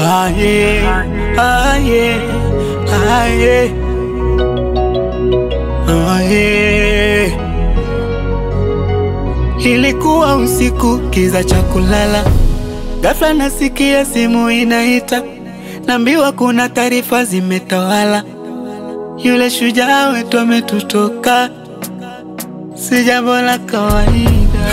Aye, aye, aye, aye. Ilikuwa usiku, kiza cha kulala, ghafla nasikia simu inaita, naambiwa kuna taarifa zimetawala, yule shujaa wetu ametutoka. Si jambo la kawaida,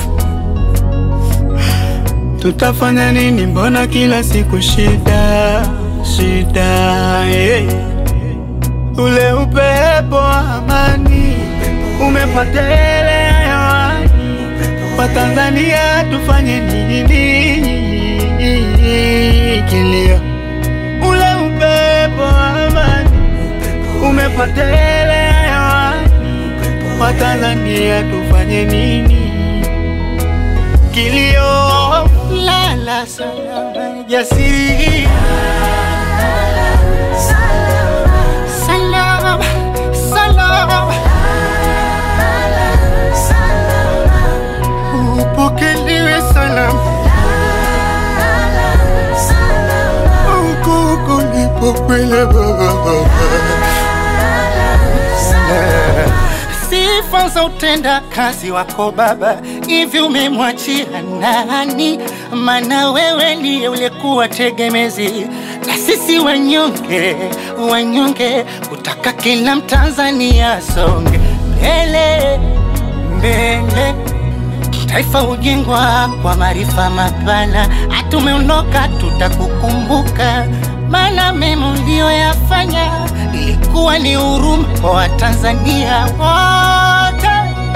tutafanya nini? Mbona kila siku shida shida, eh. Ule upepo wa amani umepotelea hewani, Watanzania tufanye nini? Kilio, ule upepo wa amani umepotelea hewani, Watanzania tufanye nini? Kilio, lala salama jasiri, salama salama, upokelewe salama huku kulipokwenda baba. Sifa za utenda kazi wako Baba, hivi umemwachia nani? Maana wewe ndiye ulikuwa tegemezi na sisi wanyonge, wanyonge, kutaka kila Mtanzania asonge mbele mbele. Taifa hujengwa kwa maarifa mapana, hatumeondoka, tutakukumbuka, maana mema uliyoyafanya ilikuwa ni huruma kwa Watanzania wote.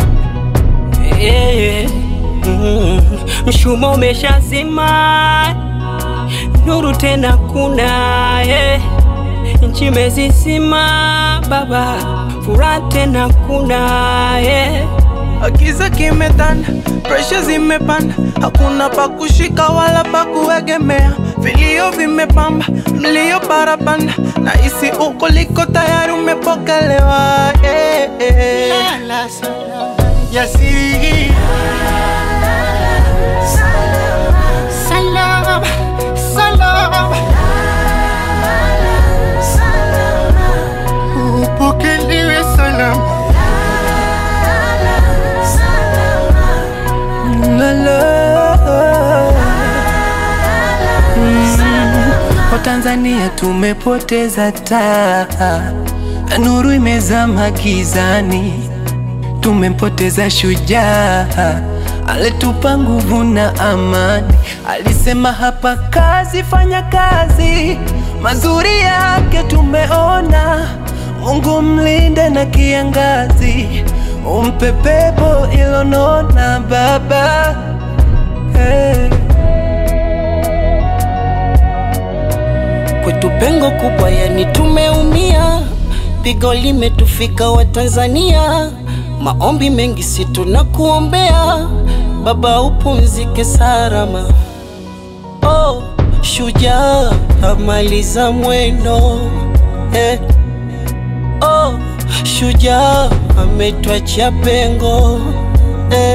Eh, mm, mshumaa umeshazima, nuru tena kuna eh, nchi imezizima baba, furaha tena kuna eh. Giza kimetanda, presha zimepanda, hakuna pa kushika wala pa kuegemea. Vilio vimepamba, mlio barabanda, na hisi uko liko tayari umepokelewa. Eh, eh. Lala salama jasiri, salama salama, upokelewe salama. La, la. Mm, Watanzania tumepoteza taa, nuru imezama gizani, tumempoteza shujaa alitupa nguvu na amani. Alisema hapa kazi, fanya kazi, mazuri yake tumeona. Mungu mlinde na kiangazi, umpe pepo ilonona baba hey. Kwetu pengo kubwa, yani tumeumia, pigo limetufika Watanzania, maombi mengi si tunakuombea, baba upumzike salama. Oh, shujaa amaliza mwendo eh. Oh, shujaa ametwachia pengo eh.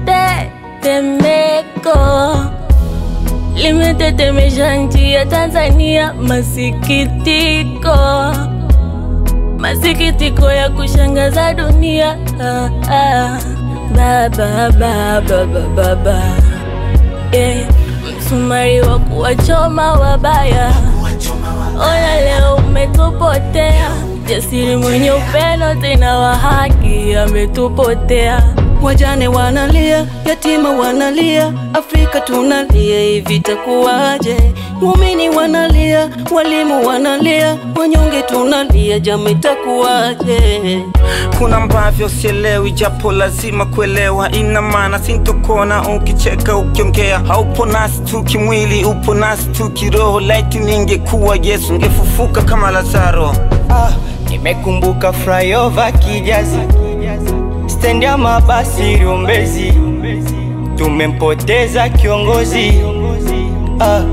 Tetemeko limetetemesha nchi ya Tanzania, masikitiko, masikitiko ya kushangaza dunia. Ah, ah. Baba, baba, baba, baba, yeah. Msumari wa kuwachoma wabaya, ona leo umetupotea. Jasiri mwenye upendo tena wa haki ametupotea. Wajane wanalia, yatima wanalia, Afrika tunalia, hivi itakuwaje? Waumini wanalia, walimu wanalia, wanyonge tunalia, jama itakuwaje? Kuna ambavyo sielewi, japo lazima kuelewa. Ina maana sintokona ukicheka, ukiongea. Haupo nasi tu kimwili, upo nasi tu kiroho. Laiti ningekuwa Yesu, ngefufuka kama Lazaro. Ah, nimekumbuka flyover Kijazi, stendi ya mabasi Rumbezi, tumempoteza kiongozi ah,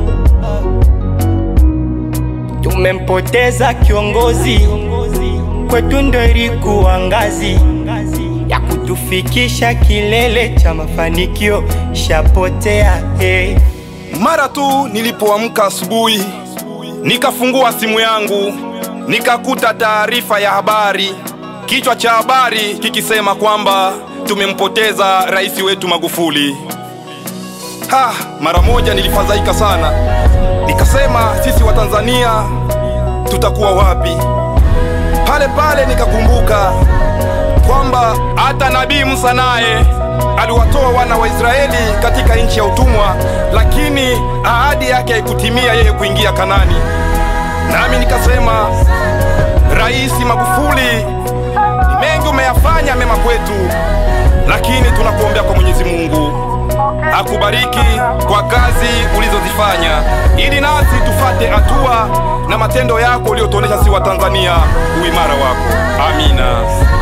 tumempoteza kiongozi, kwetu ndo ilikuwa ngazi ya kutufikisha kilele cha mafanikio, shapotea hey. Mara tu nilipoamka asubuhi, nikafungua simu yangu, nikakuta taarifa ya habari, kichwa cha habari kikisema kwamba tumempoteza rais wetu Magufuli. Ha, mara moja nilifadhaika sana, nikasema sisi wa Tanzania tutakuwa wapi? Pale pale nikakumbuka kwamba hata Nabii Musa naye aliwatoa wana wa Israeli katika nchi ya utumwa, lakini ahadi yake haikutimia yeye kuingia Kanani. Nami nikasema, Rais Magufuli, ni mengi umeyafanya mema kwetu, lakini tunakuombea kwa Mwenyezi Mungu akubariki kwa kazi ulizozifanya, ili nasi tufate hatua na matendo yako uliotuonesha si wa Tanzania uimara wako. Amina.